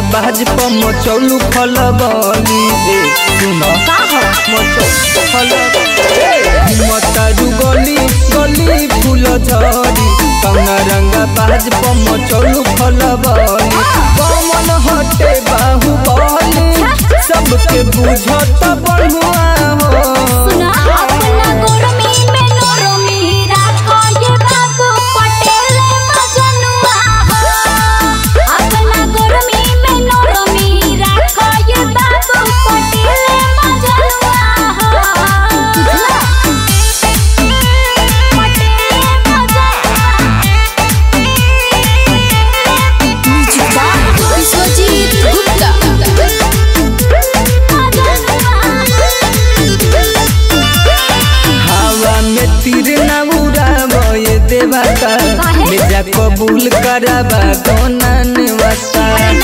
बाज प मचौलू खलबली ए सुन मचौलू खलबली मतारू गली गली फूल झरी कौना रंगा बाज प मचौलू खलबली कौन हटे बाहुबली सबके बुझत बनुआ हो सुना अपना गोरमी में नोरमी राखो ये बाबू पटेल मजनुआ हो अपना गोरमी में नोरमी राखो ये बाबू पटेल मजनुआ हो बुझला पटेल मजनुआ विश्वजीत गुप्ता हवा में तीर न उड़ावे देवता काहे? मेरा कबूल कराबा दोनन वता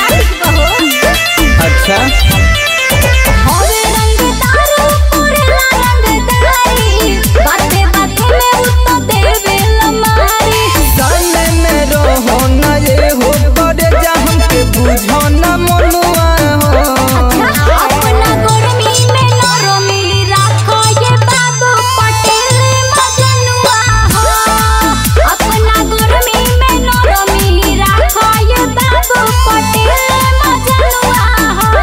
अच्छा हवे रंगदार पुरला रंगदारी बाते बाते में उत्तो देवे लमारी सामने में रहो न ये हो करे जा हमके बुझो न मनुआ हो अपना गोरमी में नरमी राखो ये बाबू पटेल मजनुआ हो अपना गोरमी में नरमी राखो ये बाबू पटेल मजनुआ हो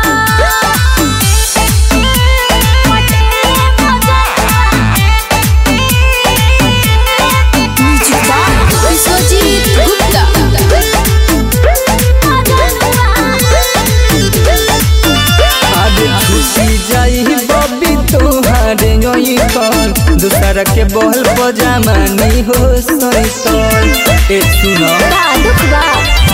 विश्वजीत गुप्ता आज छुटी जाई बबी तोहारे योई कल दूसरा के बहल पजामानी हो सोई कल ए सुनो दुख बा